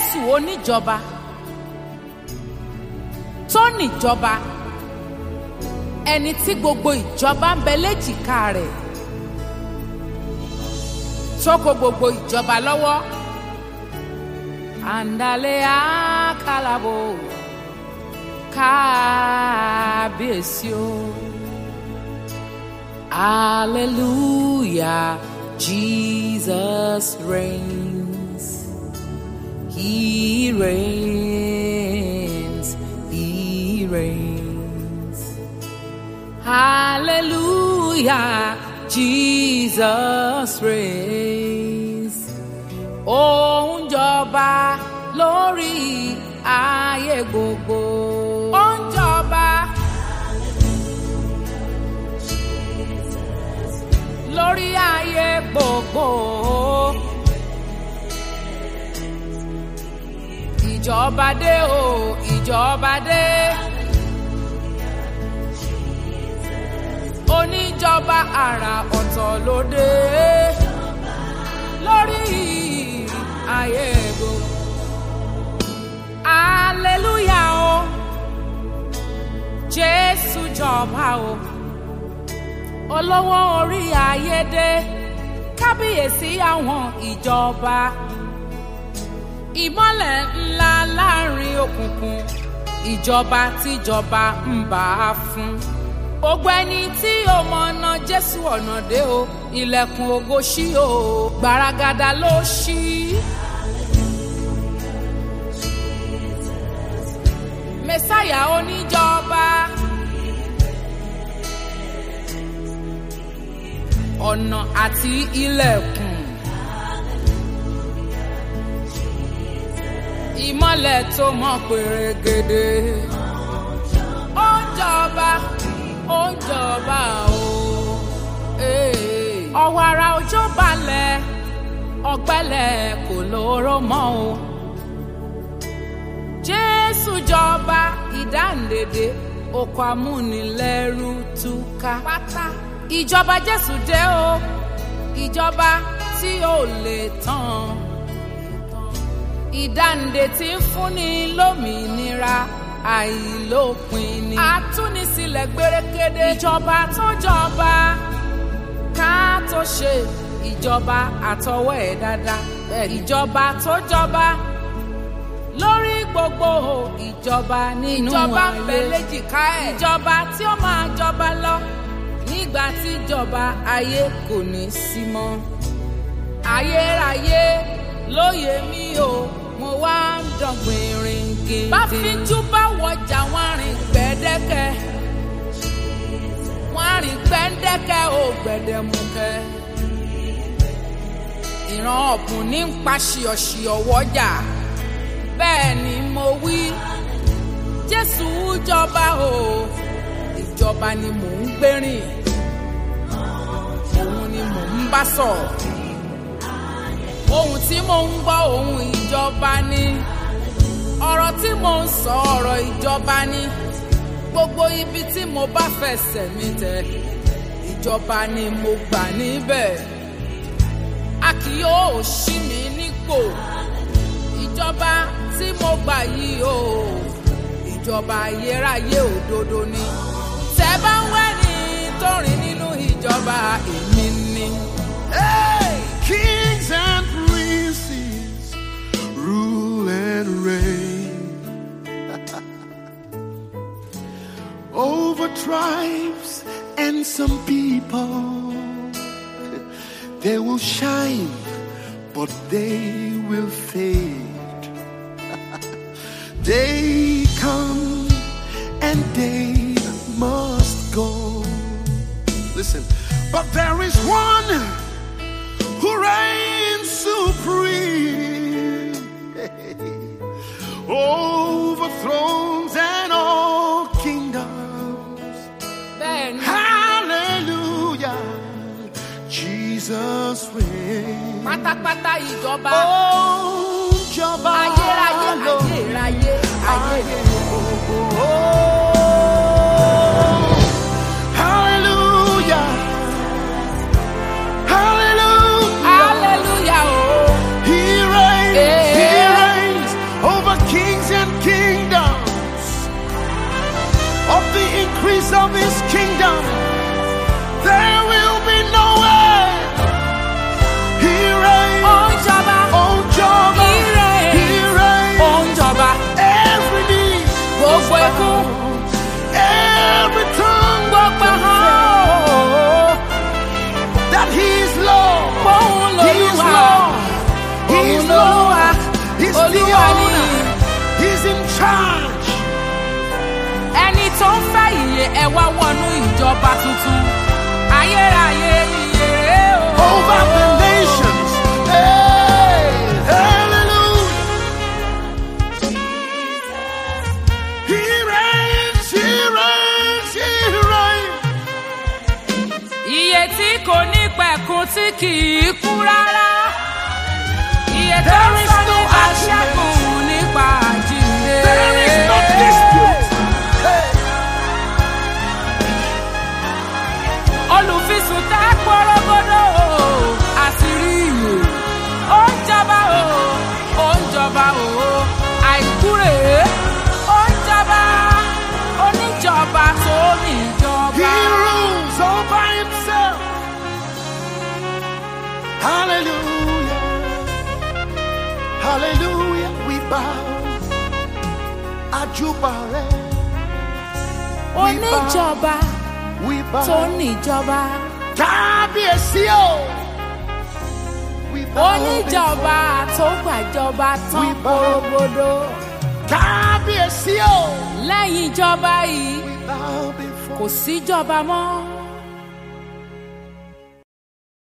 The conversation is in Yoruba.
jésù oníjọba tó níjọba ẹni tí gbogbo ìjọba ń bẹ léjìká rẹ̀ tó kó gbogbo ìjọba lọ́wọ́ àǹdálẹ́ àkàlàbò kábíyèsí o hallelujah jesus reigns he reigns he reigns hallelujah jesus reigns ó ń jọba lórí ayé gbogbo. ó ń jọba lórí ayé gbogbo. ìjọba dé o ìjọba dé. oníjọba àrà ọ̀tọ̀ ló dé lórí ayé gbogbo. Hallelujah o. Jésù jọba o. Olówó orí ayé dé. Kábíyèsí àwọn ìjọba. Ìmọ́lẹ̀ ńlá láàrin òkùnkùn. Ìjọba tíjọba ń bá a fún. Gbogbo ẹni tí ó mọ̀nà Jésù ọ̀nà dé o. Ilẹ̀kùn ògo ṣí o. Gbaragada ló ṣí. mẹsáyà oníjọba ọ̀nà àti ilẹ̀kùn ìmọ́lẹ̀ tó mọ́ pèrègèdè ó ń jọba ó ń jọba o ọwọ́ ara òjò balẹ̀ ọ̀gbẹ́lẹ̀ kò lóró mọ́ o jésù jọba ìdáǹdèdè oko amúnilẹ́rú túká pátá ìjọba jésù dé o ìjọba tí ò lè tán ìdáǹdè tí ń fúnni lómìnira àìlópin ni àtúnisílẹ̀ gbérékédé ìjọba tó jọba ká tó ṣe ìjọba àtọwọ́ ẹ̀ dáadáa ìjọba tó jọba lórí gbogbo ìjọba nínú ìjọba ń bẹ léjìká ẹ̀ ìjọba tí ó máa jọba lọ nígbà tí ìjọba ayé kò ní sí mọ́ ayérayé lóye mi o mo wá ń dọ̀gbìn rìn gèdè. bá fíjú bá wọjà wọn rìn gbẹ́dẹ́kẹ́ wọn rìn gbẹ́dẹ́kẹ́ ò gbẹ̀dẹ̀mukẹ́ ìran ọ̀bùn ní ń pa ṣìọ̀ṣìọ̀ wọ́jà bẹ́ẹ̀ ni mo wí jésù jọba o ìjọba ni mò ń gbérìn òun ni mò ń bá sọ̀rọ̀ ohun tí mò ń gbọ́ ohun ìjọba ni ọ̀rọ̀ tí mò ń sọ ọ̀rọ̀ ìjọba ni gbogbo ibi tí mo bá fẹsẹ̀ mi tẹ ìjọba ni mo gbà níbẹ̀ a kì yóò ṣí mi nípò ìjọba tí mo gbà yìí o ìjọba ayérayé òdodo ni tẹ bá ń wẹ́ ní tó rìn nínú ìjọba èmi ni. Hey! Kings and princes rule and reign over tribes and some people. They will shine, but they will fade. they come and they must go. Listen, but there is one who reigns supreme over thrones and all kingdoms. bẹ́ẹ̀ ni Hallelujah, Jesus reigns. pátápátá ìjọba Oh, Jọba ayérayé lọ. ayérayé ayé. Hallelujah. Hallelujah. hallelujah o He reigns. He Yeah. reigns. He's in charge. ẹni tó ń fẹ́ ìyè ẹ wá wọnú ìjọba tuntun ayérayé ìyè rèé o. over the nations. Hey, hallelujah. He reigns, he reigns, he reigns. Iye tí kò ní pẹ̀kun tí kì í kú rárá. Iye tó ń There is sọ no nípa argument. ṣẹ́gun nípa àjíǹde. There is no dispute. Hey, Olùfisùn tá pọ́rọ́gọ́dọ̀ o, àṣírí ìyè. Ó ń jọba o, ó ń jọba o, àìkú rèé. Ó ń jọba, oníjọba tó he níjọba. rules all by himself. Hallelujah. Hallelujah. We bow. Ajubare. Oníjọba We bow. tó níjọba. Kábíyèsí o. We bow oníjọba tó gbàjọba tán We bow. korogodo before- Kábíyèsí o. lẹ́yìn ìjọba yìí We bow before. kò síjọba mọ́